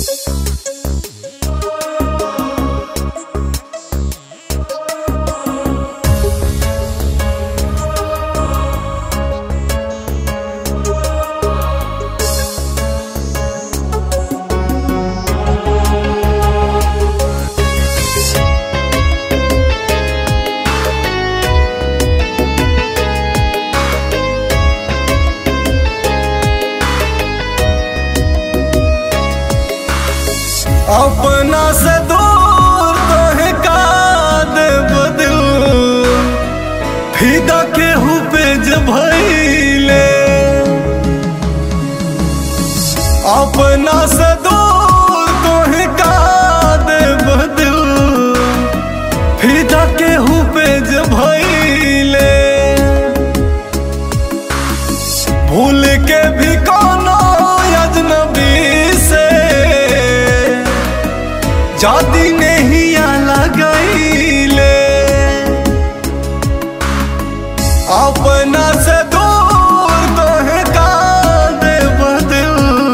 अपना से दूर तोहे का देव दिल फिदा के हुपे जब भइले अपना से दूर तोहे का देव दिल फिदा के हुपे जब भइले भूल के भी कोनो अजनबी से जादी नहीं लगैले अपना से दूर तोहे का देव दिल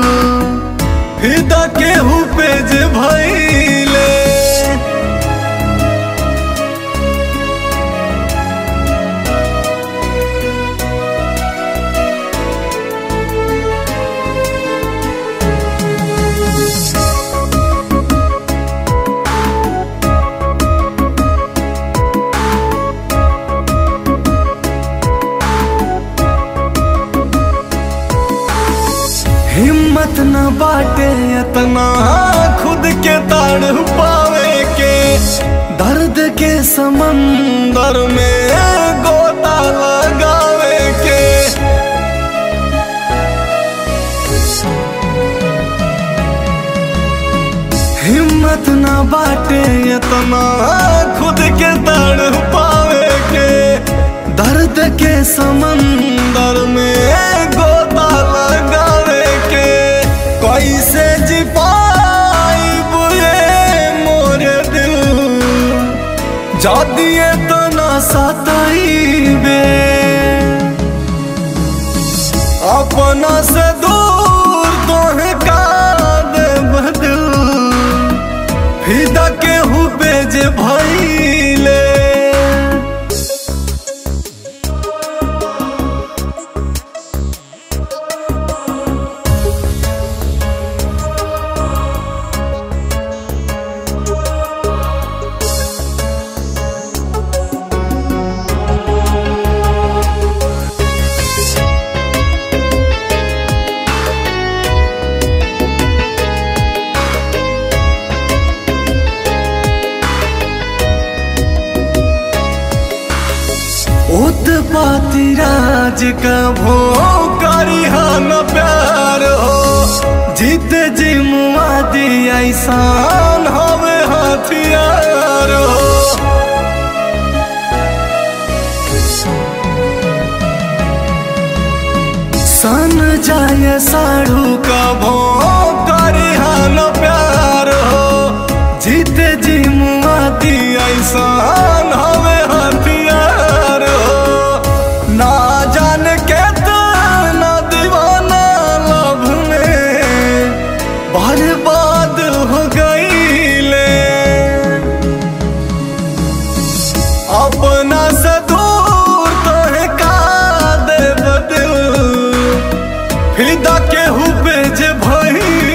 फिदा के हुपे जे भइले हिम्मत न बाटे इतना खुद के ताड़ पावे के दर्द के समंदर में गोता लगावे के हिम्मत न बाटे इतना खुद के ताड़ पावे के दर्द के समंदर में गोता लगावे के कैसे जी पाई बुए मोरे दिल जादिए तो ना सताइबे अपना से दूर तोहे का देव दिल फिदा के हुबे जे भइले उत्पाती राज का भो करिहा न प्यार हो जीत जी मुआ दी ऐसान हवे हथियार हो सन जाए साड़ू का भो करिहा न प्यार हो जीत जी मुआ दी ऐसान हवे हथियार हो ना जान के ना दीवाना लभ में बर्बाद हो गईले अपना से दूर तोहे का देव दिल फिदा के हुबे जे भई